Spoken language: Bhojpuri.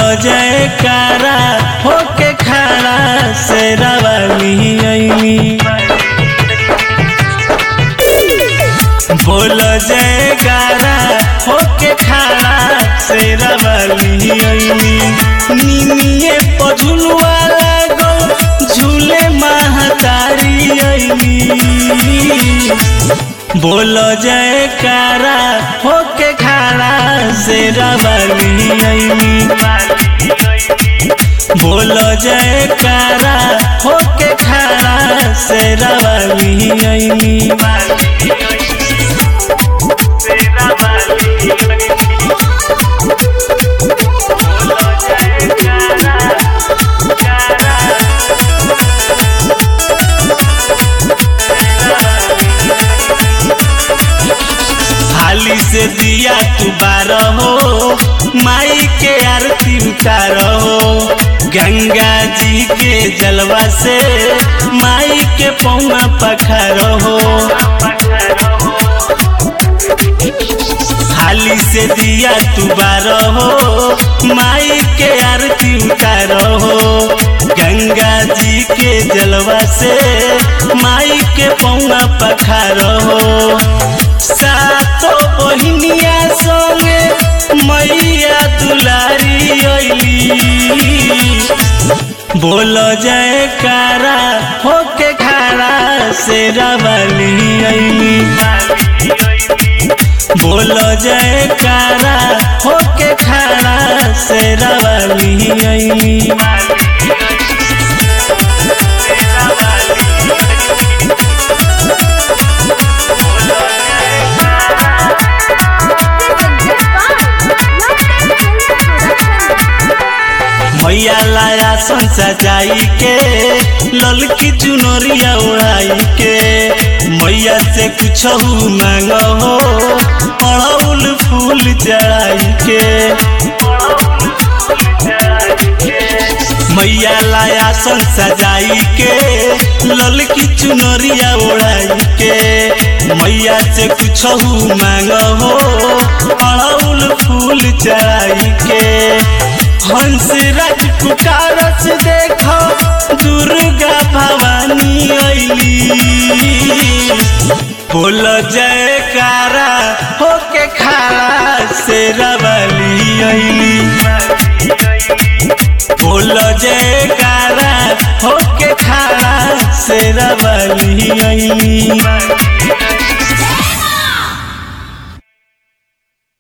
जयकारा होके खड़ा से रवाली अइली बोल जयकारा होके खड़ा से रवाली अइली निमिये पझुलवा लागल झूले महतारी अइली बोल जयकारा होके खड़ा से रवाली अइली बोल जयकारा होके खड़ा से रवाली अइली हाली से दिया तू बारह हो माई के आरती उतार हो गंगा जी के जलवा से माई के पौना पखार हो हाली से दिया तू बारह हो माई के आरती उतार हो गंगा जी के जलवा से माई के पौना पखार हो सातो बहिनिया संगे मैया दुलारी अइली बोल जयकारा होके खड़ा से रवाली अइली बोल जयकारा होके खड़ा से रवाली अइली मैया लाया सन सजाई के ललकी चुनरिया उड़ाई के मैया से कुछ मांग हो अड़उल फूल चढ़ाई के मैया लाया सन सजाई के ललकी चुनरिया उड़ाई के मैया से कुछ मांग हो अड़उल फूल चढ़ाई के हंस राज पुकारस देखो दुर्गा भवानी अइली बोल जयकारा होके खड़ा से रवाली अइली बोल जयकारा होके खड़ा से रवाली अइली